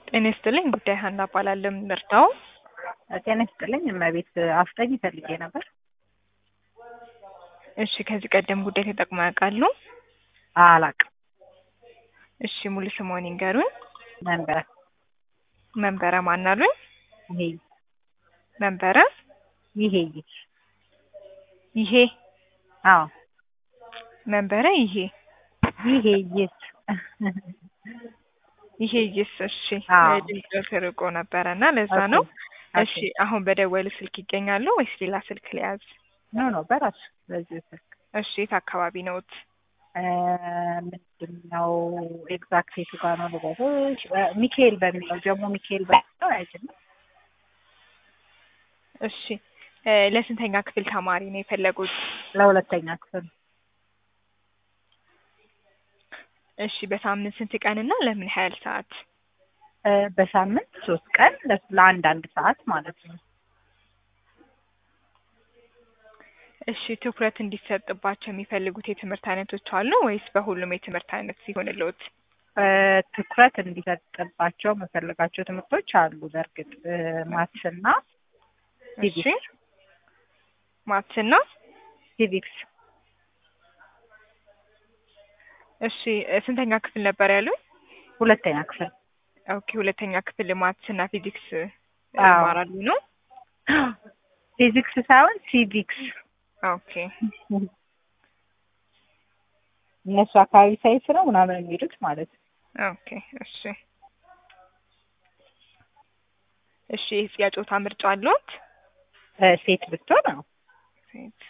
ጤና ይስጥልኝ ጉዳይ ሀና እባላለሁ። ምርታው ጤና ይስጥልኝ እመቤት አፍጠኝ ፈልጌ ነበር። እሺ ከዚህ ቀደም ጉዳይ ተጠቅመው ያውቃሉ? አላቅም። እሺ ሙሉ ስምዎን ይንገሩኝ? መንበረ መንበረ ማን አሉኝ? ይሄ መንበረ ይሄ ይሄ አዎ መንበረ ይሄ ይሄ ይስ ይሄ ይስ እሺ አዎ። ድምፅ ርቆ ነበረ እና ለዛ ነው። እሺ አሁን በደወሉ ስልክ ይገኛሉ ወይስ ሌላ ስልክ ሊያዝ? ኖ ኖ በራሱ በዚህ ስልክ እሺ የት አካባቢ ነዎት? እ ምንድን ነው ኤግዛክት የቱ ጋር ነው ልበልሽ? እ ሚካኤል በሚለው ጀሞ ሚካኤል በሚለው አይችልም። እሺ እ ለስንተኛ ክፍል ተማሪ ነው የፈለጉት? ለሁለተኛ ክፍል እሺ በሳምንት ስንት ቀንና ለምን ያህል ሰዓት? እ በሳምንት ሶስት ቀን ለ- ለአንድ አንድ ሰዓት ማለት ነው። እሺ ትኩረት እንዲሰጥባቸው የሚፈልጉት የትምህርት አይነቶች አሉ ወይስ በሁሉም የትምህርት አይነት ሲሆንልዎት? እ ትኩረት እንዲሰጥባቸው የምፈልጋቸው ትምህርቶች አሉ። በእርግጥ እ ማትስና እሺ ሲቪክስ ማትስና ሲቪክስ እሺ እ ስንተኛ ክፍል ነበር ያሉኝ? ሁለተኛ ክፍል ኦኬ ሁለተኛ ክፍል ማትስና ፊዚክስ እ አዎ። ይማራሉ ነው? ፊዚክስ ሳይሆን ሲቪክስ ኦኬ እነሱ አካባቢ ሳይንስ ነው ምናምን የሚሉት ማለት ነው። ኦኬ እሺ እሺ የጾታ ምርጫ አለዎት? እ ሴት ብትሆን ነው። ሴት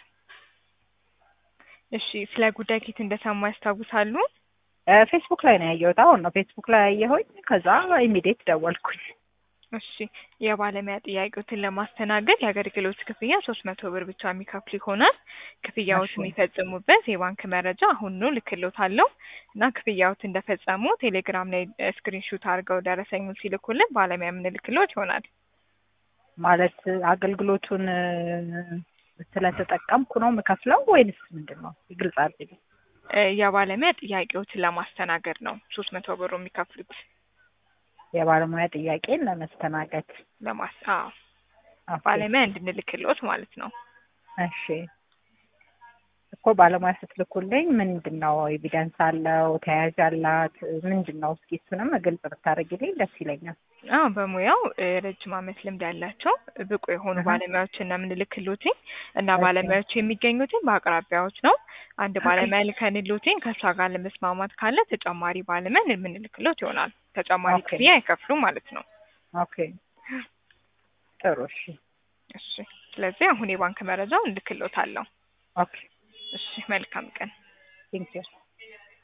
እሺ ስለ ጉዳይ ከየት እንደሰሙ ያስታውሳሉ? እ ፌስቡክ ላይ ነው ያየሁት። አሁን ነው ፌስቡክ ላይ ያየሁኝ። ከዛ ኢሚዲየት ደወልኩኝ። እሺ የባለሙያ ጥያቄዎትን ለማስተናገድ የአገልግሎት ክፍያ ሶስት መቶ ብር ብቻ የሚከፍሉ ይሆናል። ክፍያዎት እሺ። የሚፈጽሙበት የባንክ መረጃ አሁን ነው ልክሎታለሁ እና ክፍያዎት እንደፈጸሙ ቴሌግራም ላይ ስክሪንሹት አድርገው ደረሰኙን ሲልኩልን ባለሙያ የምንልክሎት ይሆናል። ማለት አገልግሎቱን እ ስለተጠቀምኩ ነው የምከፍለው ወይንስ ምንድን ነው? ግልጽ አድርጊ። እ የባለሙያ ጥያቄዎትን ለማስተናገድ ነው ሶስት መቶ ብሩ የሚከፍሉት የባለሙያ ጥያቄን ለመስተናገድ ለማስ አዎ ኦኬ። ባለሙያ እንድንልክሎት ማለት ነው። እሺ እኮ ባለሙያ ስትልኩልኝ ምንድን ነው ኤቪደንስ አለው ተያያዥ አላት ምንድን ነው? እስኪ እሱንም ግልጽ ብታደርጊልኝ ደስ ይለኛል። አዎ በሙያው እ ረጅም ዓመት ልምድ ያላቸው ብቁ የሆኑ እህ። ባለሙያዎችን ነው የምንልክሎትኝ እና እሺ። ባለሙያዎቹ የሚገኙትን በአቅራቢያዎች ነው። አንድ ባለሙያ ልከንሎትኝ ከእሷ ጋር ለመስማማት ካለ ተጨማሪ ባለሙያ የምንልክሎት ይሆናል። ተጨማሪ ኦኬ። ክፍያ አይከፍሉም ማለት ነው። ኦኬ ጥሩ እሺ እሺ ስለዚህ አሁን የባንክ መረጃውን እልክሎታለሁ። ኦኬ እሺ መልካም ቀን። ቴንክ ዩ